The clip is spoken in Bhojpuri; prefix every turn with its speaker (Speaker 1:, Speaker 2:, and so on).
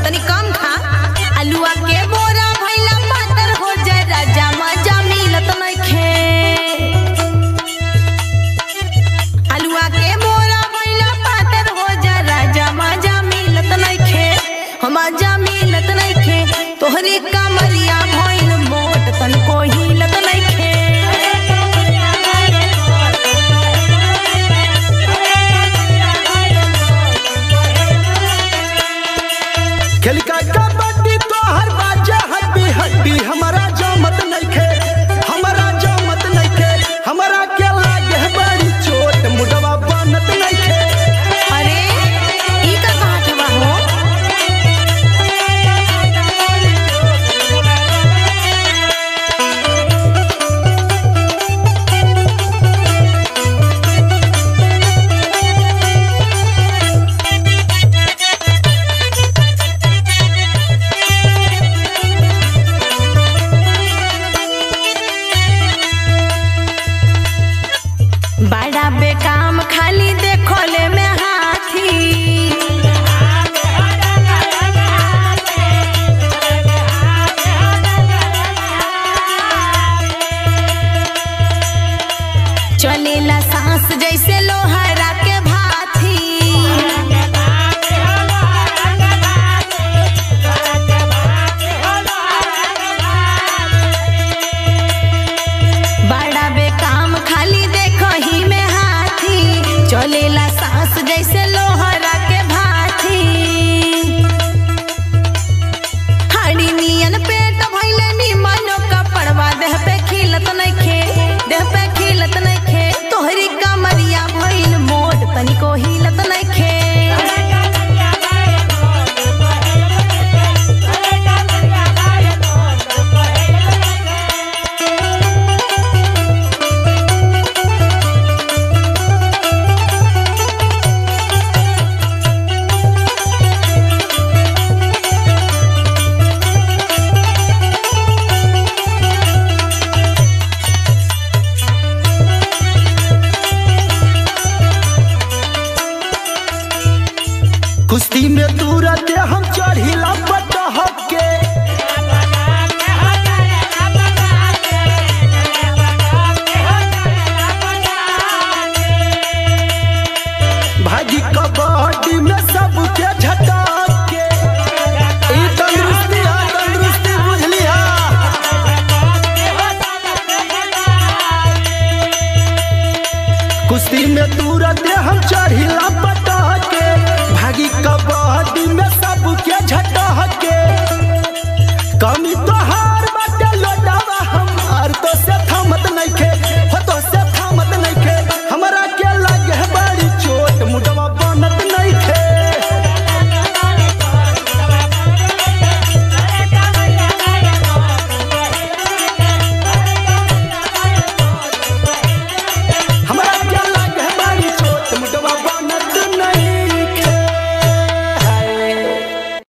Speaker 1: तनी कम खा अलुआ के बोरा भइला पातर हो जाए राजा मजा मिलत नइखे अलुआ के बोरा भइला पातर हो जाए राजा मजा मिलत नइखे हम मजा मिलत नइखे तोहरी कमरिया भइल मोट तनको हिलत नइखे
Speaker 2: खेल का कबड्डी तो हर बाजे हड्डी हड्डी हमर